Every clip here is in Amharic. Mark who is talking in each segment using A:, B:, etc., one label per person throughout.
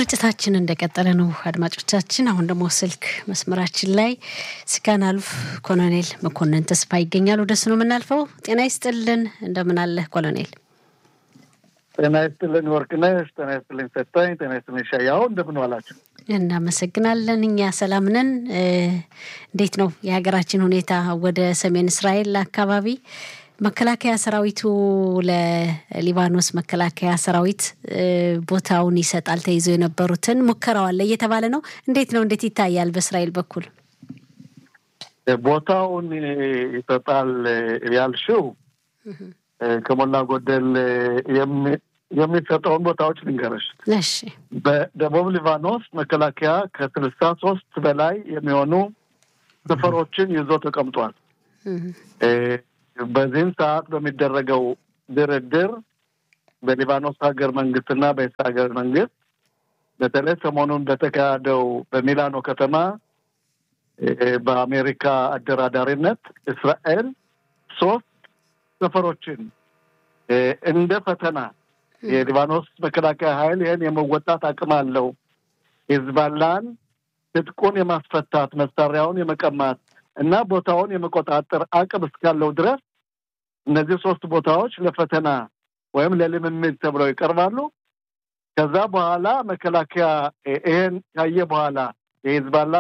A: ስርጭታችን እንደቀጠለ ነው አድማጮቻችን። አሁን ደግሞ ስልክ መስመራችን ላይ ስካን አሉፍ ኮሎኔል መኮንን ተስፋ ይገኛል። ወደሱ ነው የምናልፈው። ጤና ይስጥልን፣ እንደምን አለህ ኮሎኔል?
B: ጤና ይስጥልን ወርቅነሽ፣ ጤና ይስጥልኝ ሰጠኝ፣ ጤና ይስጥልኝ ሻያው፣ እንደምን ዋላችሁ?
A: እናመሰግናለን። እኛ ሰላም ነን። እንዴት ነው የሀገራችን ሁኔታ? ወደ ሰሜን እስራኤል አካባቢ መከላከያ ሰራዊቱ ለሊባኖስ መከላከያ ሰራዊት ቦታውን ይሰጣል ተይዘው የነበሩትን ሙከራው አለ እየተባለ ነው። እንዴት ነው እንዴት ይታያል በእስራኤል በኩል?
B: ቦታውን ይሰጣል ያልሽው ከሞላ ጎደል የሚሰጠውን ቦታዎች ልንገረሽ።
A: እሺ።
B: በደቡብ ሊባኖስ መከላከያ ከስልሳ ሶስት በላይ የሚሆኑ ሰፈሮችን ይዞ ተቀምጧል። በዚህም ሰዓት በሚደረገው ድርድር በሊባኖስ ሀገር መንግስትና በእስራኤል ሀገር መንግስት በተለይ ሰሞኑን በተካሄደው በሚላኖ ከተማ በአሜሪካ አደራዳሪነት እስራኤል ሶስት ሰፈሮችን እንደ ፈተና የሊባኖስ መከላከያ ኃይል ይህን የመወጣት አቅም አለው፣ ሂዝባላን ትጥቁን የማስፈታት መሳሪያውን የመቀማት እና ቦታውን የመቆጣጠር አቅም እስካለው ድረስ እነዚህ ሶስት ቦታዎች ለፈተና ወይም ለልምምድ ተብለው ይቀርባሉ። ከዛ በኋላ መከላከያ ይሄን ካየ በኋላ የሂዝባላ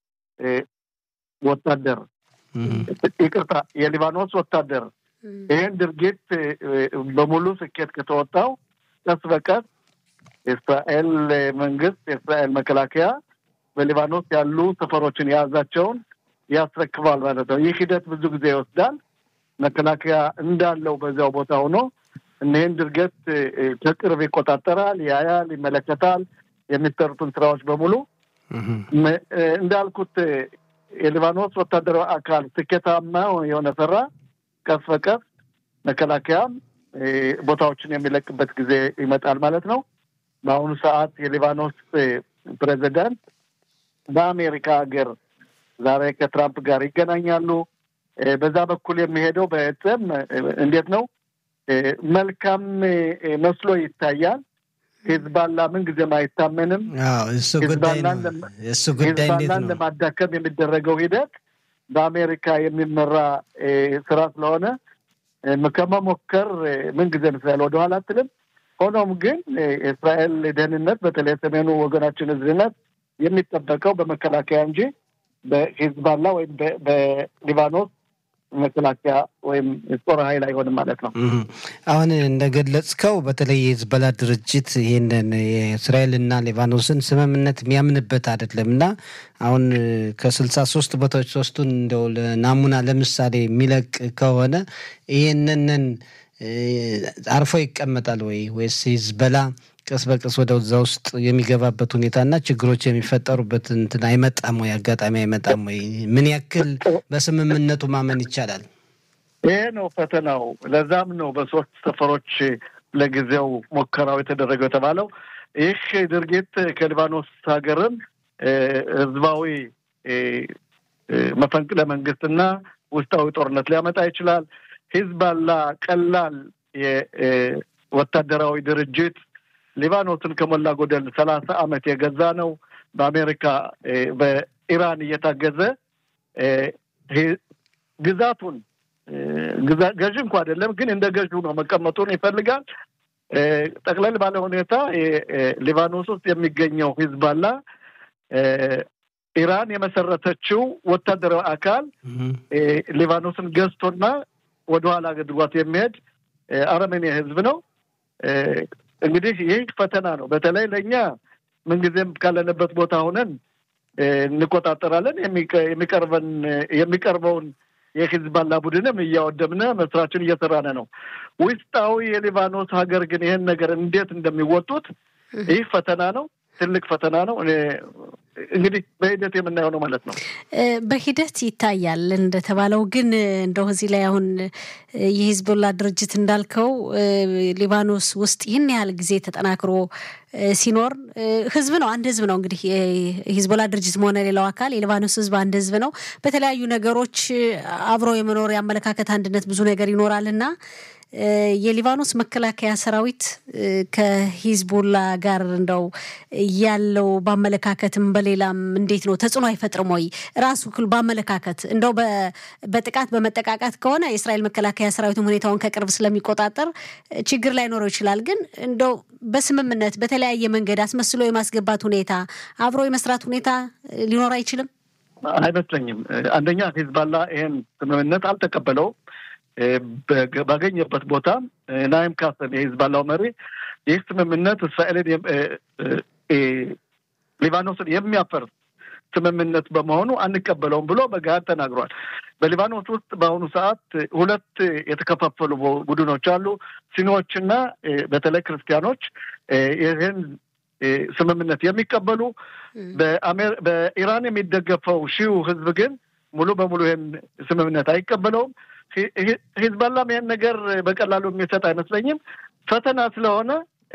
B: ወታደር ይቅርታ፣ የሊባኖስ ወታደር ይህን ድርጊት በሙሉ ስኬት ከተወጣው ቀስ በቀስ የእስራኤል መንግስት የእስራኤል መከላከያ በሊባኖስ ያሉ ሰፈሮችን የያዛቸውን ያስረክባል ማለት ነው። ይህ ሂደት ብዙ ጊዜ ይወስዳል። መከላከያ እንዳለው በዚያው ቦታ ሆኖ እኒህን ድርገት ከቅርብ ይቆጣጠራል፣ ያያል፣ ይመለከታል። የሚሰሩትን ስራዎች በሙሉ እንዳልኩት የሊባኖስ ወታደራዊ አካል ስኬታማ የሆነ ሰራ ቀስ በቀስ መከላከያም ቦታዎችን የሚለቅበት ጊዜ ይመጣል ማለት ነው። በአሁኑ ሰዓት የሊባኖስ ፕሬዚዳንት በአሜሪካ ሀገር ዛሬ ከትራምፕ ጋር ይገናኛሉ። በዛ በኩል የሚሄደው በጥም እንዴት ነው መልካም መስሎ ይታያል። ሂዝባላ ምን ጊዜም አይታመንም። ሂዝባላን ለማዳከም የሚደረገው ሂደት በአሜሪካ የሚመራ ስራ ስለሆነ ከመሞከር ምን ጊዜም እስራኤል ወደኋላ አትልም። ሆኖም ግን የእስራኤል ደህንነት በተለይ ሰሜኑ ወገናችን ህዝብነት የሚጠበቀው በመከላከያ እንጂ በሂዝባላ ወይም በሊባኖስ መከላከያ ወይም ጦር ኃይል አይሆንም ማለት ነው።
C: አሁን እንደገለጽከው በተለይ የሂዝቦላ ድርጅት ይህንን የእስራኤልና ሊባኖስን ስምምነት የሚያምንበት አይደለም እና አሁን ከስልሳ ሶስት ቦታዎች ሶስቱን እንደው ናሙና ለምሳሌ የሚለቅ ከሆነ ይህንንን አርፎ ይቀመጣል ወይ ወይስ ሂዝቦላ ቀስ በቀስ ወደ እዛ ውስጥ የሚገባበት ሁኔታና ችግሮች የሚፈጠሩበት እንትን አይመጣም ወይ? አጋጣሚ አይመጣም ወይ? ምን ያክል በስምምነቱ ማመን ይቻላል?
B: ይሄ ነው ፈተናው። ለዛም ነው በሶስት ሰፈሮች ለጊዜው ሙከራው የተደረገው የተባለው። ይህ ድርጊት ከሊባኖስ ሀገርም ህዝባዊ መፈንቅለ መንግስትና ውስጣዊ ጦርነት ሊያመጣ ይችላል። ሂዝባላ ቀላል የወታደራዊ ድርጅት ሊባኖስን ከሞላ ጎደል ሰላሳ ዓመት የገዛ ነው። በአሜሪካ በኢራን እየታገዘ ግዛቱን ገዥ እንኳ አይደለም፣ ግን እንደ ገዥ ነው መቀመጡን ይፈልጋል። ጠቅለል ባለ ሁኔታ ሊባኖስ ውስጥ የሚገኘው ሂዝባላ ኢራን የመሰረተችው ወታደራዊ አካል ሊባኖስን ገዝቶና ወደኋላ አድርጓት የሚሄድ አረመኔ ህዝብ ነው። እንግዲህ ይህ ፈተና ነው። በተለይ ለእኛ ምንጊዜም ካለንበት ቦታ ሆነን እንቆጣጠራለን። የሚቀርበን የሚቀርበውን የሂዝባላ ቡድንም እያወደምነ መስራችን እየሰራነ ነው። ውስጣዊ የሊባኖስ ሀገር ግን ይህን ነገር እንዴት እንደሚወጡት ይህ ፈተና ነው። ትልቅ ፈተና ነው። እንግዲህ በሂደት የምናየው ነው ማለት ነው።
A: በሂደት ይታያል እንደተባለው ግን እንደው እዚህ ላይ አሁን የሂዝቦላ ድርጅት እንዳልከው ሊባኖስ ውስጥ ይህን ያህል ጊዜ ተጠናክሮ ሲኖር ህዝብ ነው፣ አንድ ህዝብ ነው። እንግዲህ የሂዝቦላ ድርጅትም ሆነ ሌላው አካል የሊባኖስ ህዝብ አንድ ህዝብ ነው። በተለያዩ ነገሮች አብሮ የመኖር የአመለካከት አንድነት ብዙ ነገር ይኖራል እና የሊባኖስ መከላከያ ሰራዊት ከሂዝቦላ ጋር እንደው ያለው በአመለካከትም በሌላም እንዴት ነው ተጽዕኖ አይፈጥርም ወይ? ራሱ በአመለካከት እንደው በጥቃት በመጠቃቃት ከሆነ የእስራኤል መከላከያ ሰራዊትም ሁኔታውን ከቅርብ ስለሚቆጣጠር ችግር ላይኖረው ይችላል። ግን እንደው በስምምነት በተለያየ መንገድ አስመስሎ የማስገባት ሁኔታ አብሮ የመስራት ሁኔታ ሊኖር አይችልም
B: አይመስለኝም። አንደኛ ሂዝባላ ይሄን ስምምነት አልተቀበለውም። ባገኘበት ቦታ ናይም ካሰም የሂዝባላው መሪ ይህ ስምምነት እስራኤልን ሊባኖስን የሚያፈርስ ስምምነት በመሆኑ አንቀበለውም ብሎ በገሃድ ተናግሯል። በሊባኖስ ውስጥ በአሁኑ ሰዓት ሁለት የተከፋፈሉ ቡድኖች አሉ። ሲኒዎችና በተለይ ክርስቲያኖች ይህን ስምምነት የሚቀበሉ በኢራን የሚደገፈው ሺው ህዝብ ግን ሙሉ በሙሉ ይህን ስምምነት አይቀበለውም። ሂዝባላም ይህን ነገር በቀላሉ የሚሰጥ አይመስለኝም። ፈተና ስለሆነ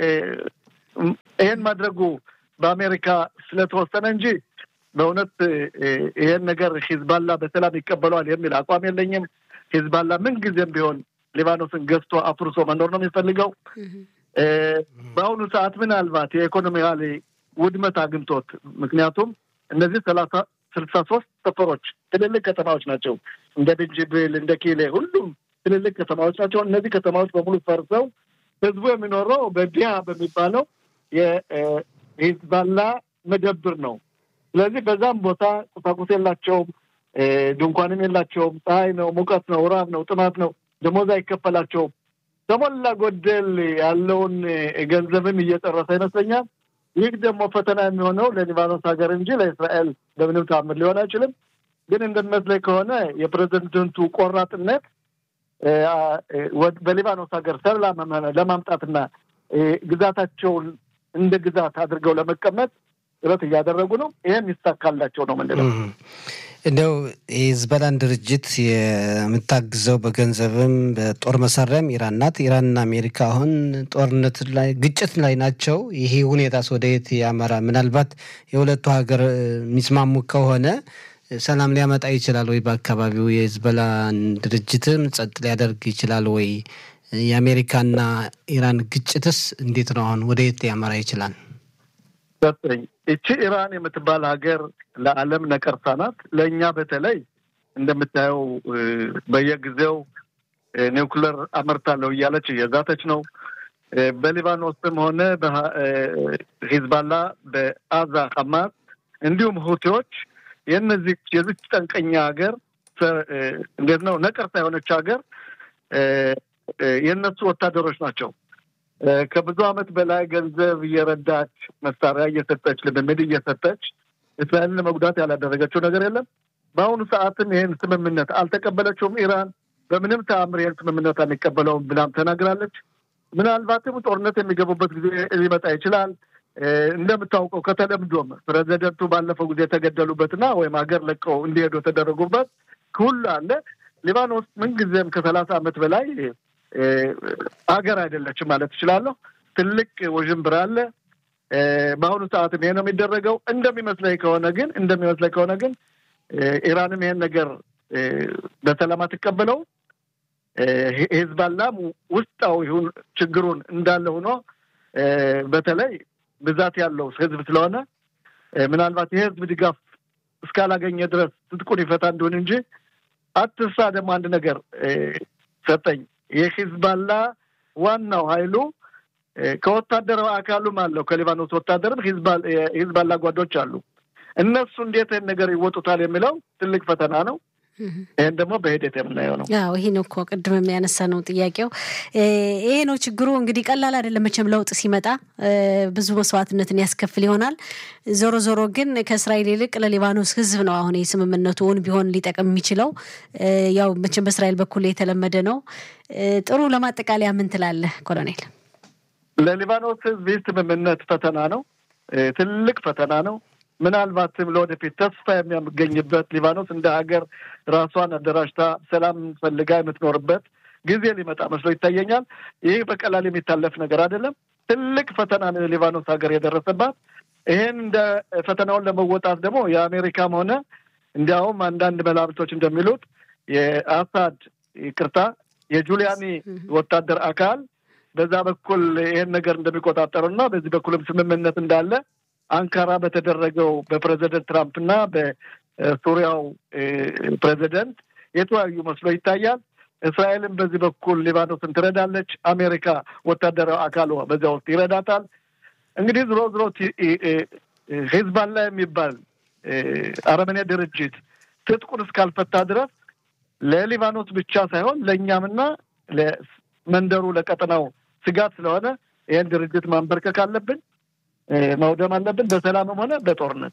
B: ይህን ማድረጉ በአሜሪካ ስለተወሰነ እንጂ በእውነት ይህን ነገር ሂዝባላ በሰላም ይቀበለዋል የሚል አቋም የለኝም። ሂዝባላ ምን ጊዜም ቢሆን ሊባኖስን ገዝቶ አፍርሶ መኖር ነው የሚፈልገው። በአሁኑ ሰዓት ምናልባት የኢኮኖሚያዊ ውድመት አግኝቶት ምክንያቱም እነዚህ ሰላሳ ስልሳ ሶስት ሰፈሮች ትልልቅ ከተማዎች ናቸው። እንደ ድንጅብል፣ እንደ ኪሌ ሁሉም ትልልቅ ከተማዎች ናቸው። እነዚህ ከተማዎች በሙሉ ፈርሰው ህዝቡ የሚኖረው በዲያ በሚባለው የሂዝባላ መደብር ነው። ስለዚህ በዛም ቦታ ቁሳቁስ የላቸውም፣ ድንኳንም የላቸውም። ፀሐይ ነው፣ ሙቀት ነው፣ ራብ ነው፣ ጥማት ነው። ደሞዝ አይከፈላቸውም። ከሞላ ጎደል ያለውን ገንዘብም እየጨረሰ ይመስለኛል። ይህ ደግሞ ፈተና የሚሆነው ለሊባኖስ ሀገር እንጂ ለእስራኤል በምንም ታምር ሊሆን አይችልም። ግን እንደሚመስለኝ ከሆነ የፕሬዚደንቱ ቆራጥነት በሊባኖስ ሀገር ሰላም ለማምጣትና ግዛታቸውን እንደ ግዛት አድርገው ለመቀመጥ ጥረት እያደረጉ ነው። ይህም ይሳካላቸው ነው ምንለው።
C: እንደው የሂዝቦላን ድርጅት የምታግዘው በገንዘብም በጦር መሳሪያም ኢራን ናት። ኢራንና አሜሪካ አሁን ጦርነት ላይ ግጭት ላይ ናቸው። ይሄ ሁኔታስ ወደ የት ያመራ? ምናልባት የሁለቱ ሀገር የሚስማሙ ከሆነ ሰላም ሊያመጣ ይችላል ወይ? በአካባቢው የሂዝቦላን ድርጅትም ጸጥ ሊያደርግ ይችላል ወይ? የአሜሪካና ኢራን ግጭትስ እንዴት ነው? አሁን ወደ የት ያመራ ይችላል?
B: ሰጠኝ እቺ ኢራን የምትባል ሀገር ለዓለም ነቀርሳ ናት። ለእኛ በተለይ እንደምታየው በየጊዜው ኒውክለር አመርታለሁ እያለች እየዛተች ነው። በሊባኖስም ሆነ በሂዝባላ፣ በአዛ ሐማስ እንዲሁም ሁቲዎች የነዚህ የዚች ጠንቀኛ ሀገር እንዴት ነው ነቀርሳ የሆነች ሀገር የእነሱ ወታደሮች ናቸው። ከብዙ ዓመት በላይ ገንዘብ እየረዳች መሳሪያ እየሰጠች ልምምድ እየሰጠች እስራኤልን ለመጉዳት ያላደረገችው ነገር የለም። በአሁኑ ሰዓትም ይህን ስምምነት አልተቀበለችውም። ኢራን በምንም ተአምር ይህን ስምምነት አንቀበለውም ብላም ተናግራለች። ምናልባትም ጦርነት የሚገቡበት ጊዜ ሊመጣ ይችላል። እንደምታውቀው ከተለምዶም ፕሬዚደንቱ ባለፈው ጊዜ የተገደሉበትና ወይም ሀገር ለቀው እንዲሄዱ የተደረጉበት ሁሉ አለ። ሊባኖስ ምንጊዜም ከሰላሳ ዓመት በላይ ሀገር አይደለችም ማለት እችላለሁ። ትልቅ ውዥንብር አለ። በአሁኑ ሰዓትም ይሄ ነው የሚደረገው። እንደሚመስለኝ ከሆነ ግን እንደሚመስለኝ ከሆነ ግን ኢራንም ይሄን ነገር በሰላም አትቀበለው። ሂዝባላም ውስጣዊ ችግሩን እንዳለ ሆኖ በተለይ ብዛት ያለው ህዝብ ስለሆነ ምናልባት የህዝብ ድጋፍ እስካላገኘ ድረስ ትጥቁን ይፈታ እንደሆን እንጂ አትርሳ። ደግሞ አንድ ነገር ሰጠኝ የሂዝባላ ዋናው ኃይሉ ከወታደራዊ አካሉም አለው ከሊባኖስ ወታደርም የሂዝባላ ጓዶች አሉ። እነሱ እንዴት ይህን ነገር ይወጡታል የሚለው ትልቅ ፈተና ነው። ይህን ደግሞ በሂደት የምናየው ነው።
A: አዎ ይሄ ነው እኮ ቅድም የሚያነሳ ነው ጥያቄው። ይሄ ነው ችግሩ። እንግዲህ ቀላል አይደለም መቼም ለውጥ ሲመጣ ብዙ መስዋዕትነትን ያስከፍል ይሆናል። ዞሮ ዞሮ ግን ከእስራኤል ይልቅ ለሊባኖስ ሕዝብ ነው አሁን የስምምነቱ እውን ቢሆን ሊጠቅም የሚችለው። ያው መቼም በእስራኤል በኩል የተለመደ ነው። ጥሩ ለማጠቃለያ ምን ትላለህ ኮሎኔል?
B: ለሊባኖስ ሕዝብ ይህ ስምምነት ፈተና ነው፣ ትልቅ ፈተና ነው። ምናልባትም ለወደፊት ተስፋ የሚያገኝበት ሊባኖስ እንደ ሀገር ራሷን አደራጅታ ሰላም ፈልጋ የምትኖርበት ጊዜ ሊመጣ መስሎ ይታየኛል። ይህ በቀላል የሚታለፍ ነገር አይደለም። ትልቅ ፈተና ነው የሊባኖስ ሀገር የደረሰባት። ይህን እንደ ፈተናውን ለመወጣት ደግሞ የአሜሪካም ሆነ እንዲያውም አንዳንድ መላምቶች እንደሚሉት የአሳድ ይቅርታ የጁሊያኒ ወታደር አካል በዛ በኩል ይህን ነገር እንደሚቆጣጠሩና በዚህ በኩልም ስምምነት እንዳለ አንካራ በተደረገው በፕሬዚደንት ትራምፕ እና በሱሪያው ፕሬዚደንት የተወያዩ መስሎ ይታያል። እስራኤልም በዚህ በኩል ሊባኖስን ትረዳለች። አሜሪካ ወታደራዊ አካል በዚያ ውስጥ ይረዳታል። እንግዲህ ዝሮ ዝሮ ሂዝባላ የሚባል አረመኔ ድርጅት ትጥቁን እስካልፈታ ድረስ ለሊባኖስ ብቻ ሳይሆን ለእኛምና ለመንደሩ ለቀጠናው ስጋት ስለሆነ ይህን ድርጅት ማንበርከክ አለብን፣ ማውደም አለብን፣ በሰላምም ሆነ በጦርነት።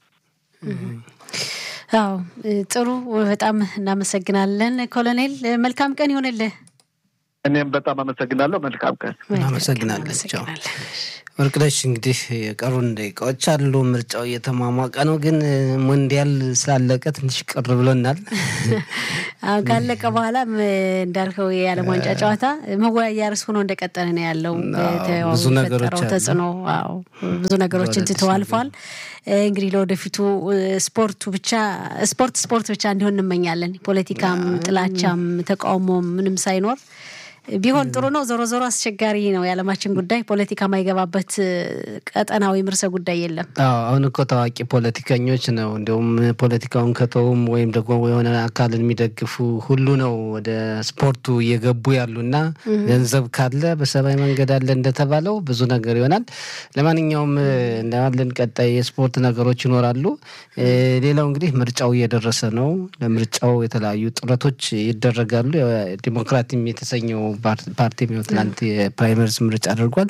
A: አዎ ጥሩ፣ በጣም እናመሰግናለን ኮሎኔል። መልካም ቀን ይሆንልህ።
B: እኔም በጣም አመሰግናለሁ። መልካም ቀን።
C: አመሰግናለን። ወርቅነሽ እንግዲህ የቀሩን ደቂቃዎች አሉ። ምርጫው እየተሟሟቀ ነው፣ ግን ሞንዲያል ስላለቀ ትንሽ ቅር ብሎናል።
A: አሁን ካለቀ በኋላም እንዳልከው የዓለም ዋንጫ ጨዋታ መወያያ ርዕስ ሆኖ እንደቀጠለ ነው ያለው።
C: ብዙ ነገሮች
A: ተጽዕኖ ብዙ ነገሮችን ትተው አልፏል። እንግዲህ ለወደፊቱ ስፖርቱ ብቻ ስፖርት ስፖርት ብቻ እንዲሆን እንመኛለን። ፖለቲካም፣ ጥላቻም፣ ተቃውሞም ምንም ሳይኖር ቢሆን ጥሩ ነው። ዞሮ ዞሮ አስቸጋሪ ነው የዓለማችን ጉዳይ። ፖለቲካ ማይገባበት ቀጠና ወይም ርዕሰ ጉዳይ የለም።
C: አዎ አሁን እኮ ታዋቂ ፖለቲከኞች ነው እንዲሁም ፖለቲካውን ከተውም ወይም ደግሞ የሆነ አካልን የሚደግፉ ሁሉ ነው ወደ ስፖርቱ እየገቡ ያሉና ገንዘብ ካለ በሰማይ መንገድ አለ እንደተባለው ብዙ ነገር ይሆናል። ለማንኛውም እንዳለን ቀጣይ የስፖርት ነገሮች ይኖራሉ። ሌላው እንግዲህ ምርጫው እየደረሰ ነው። ለምርጫው የተለያዩ ጥረቶች ይደረጋሉ። ዲሞክራቲም የተሰኘው ፓርቲ ትናንት የፕራይመሪስ ምርጫ አድርጓል።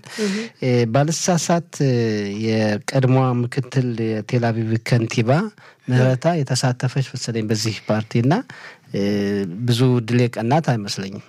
C: ባልሳሳት የቀድሞዋ ምክትል የቴል አቪቭ ከንቲባ ምህረታ የተሳተፈች መሰለኝ በዚህ ፓርቲ እና ብዙ ድል የቀናት አይመስለኝም።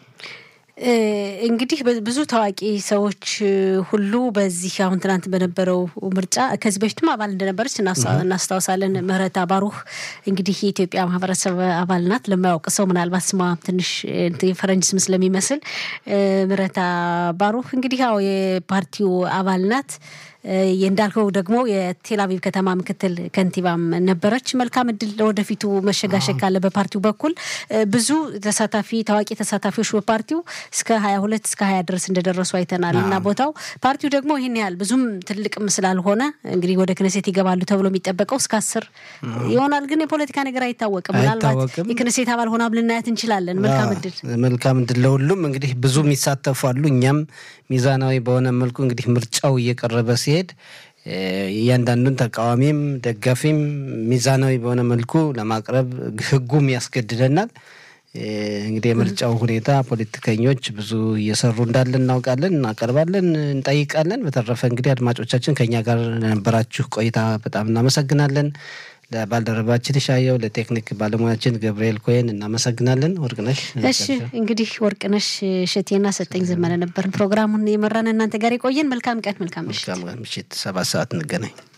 A: እንግዲህ ብዙ ታዋቂ ሰዎች ሁሉ በዚህ አሁን ትናንት በነበረው ምርጫ ከዚህ በፊትም አባል እንደነበረች እናስታውሳለን። ምህረታ ባሩህ እንግዲህ የኢትዮጵያ ማህበረሰብ አባል ናት። ለማያውቅ ሰው ምናልባት ስሟ ትንሽ የፈረንጅ ስም ስለሚመስል ምህረታ ባሩህ እንግዲህ ያው የፓርቲው አባል ናት። እንዳልከው ደግሞ የቴልአቪቭ ከተማ ምክትል ከንቲባም ነበረች። መልካም እድል ለወደፊቱ መሸጋሸግ ካለ በፓርቲው በኩል ብዙ ተሳታፊ ታዋቂ ተሳታፊዎች በፓርቲው እስከ ሀያ ሁለት እስከ ሀያ ድረስ እንደደረሱ አይተናል እና ቦታው ፓርቲው ደግሞ ይህን ያህል ብዙም ትልቅም ስላልሆነ እንግዲህ ወደ ክነሴት ይገባሉ ተብሎ የሚጠበቀው እስከ አስር ይሆናል። ግን የፖለቲካ ነገር አይታወቅም። ምናልባት የክነሴት አባል ሆና ልናያት እንችላለን። መልካም እድል
C: መልካም እድል ለሁሉም። እንግዲህ ብዙ የሚሳተፉ አሉ። እኛም ሚዛናዊ በሆነ መልኩ እንግዲህ ምርጫው እየቀረበ ሲሄድ እያንዳንዱን ተቃዋሚም ደጋፊም ሚዛናዊ በሆነ መልኩ ለማቅረብ ሕጉም ያስገድደናል። እንግዲህ የምርጫው ሁኔታ ፖለቲከኞች ብዙ እየሰሩ እንዳለ እናውቃለን፣ እናቀርባለን፣ እንጠይቃለን። በተረፈ እንግዲህ አድማጮቻችን ከኛ ጋር ለነበራችሁ ቆይታ በጣም እናመሰግናለን። ለባልደረባችን ሻየው፣ ለቴክኒክ ባለሙያችን ገብርኤል ኮይን እናመሰግናለን። ወርቅነሽ
A: እሺ፣ እንግዲህ ወርቅነሽ እሸቴና ሰጠኝ ዘመነ ነበርን ፕሮግራሙን የመራን እናንተ ጋር የቆየን። መልካም ቀን፣ መልካም ምሽት።
C: ምሽት ሰባት ሰዓት እንገናኝ።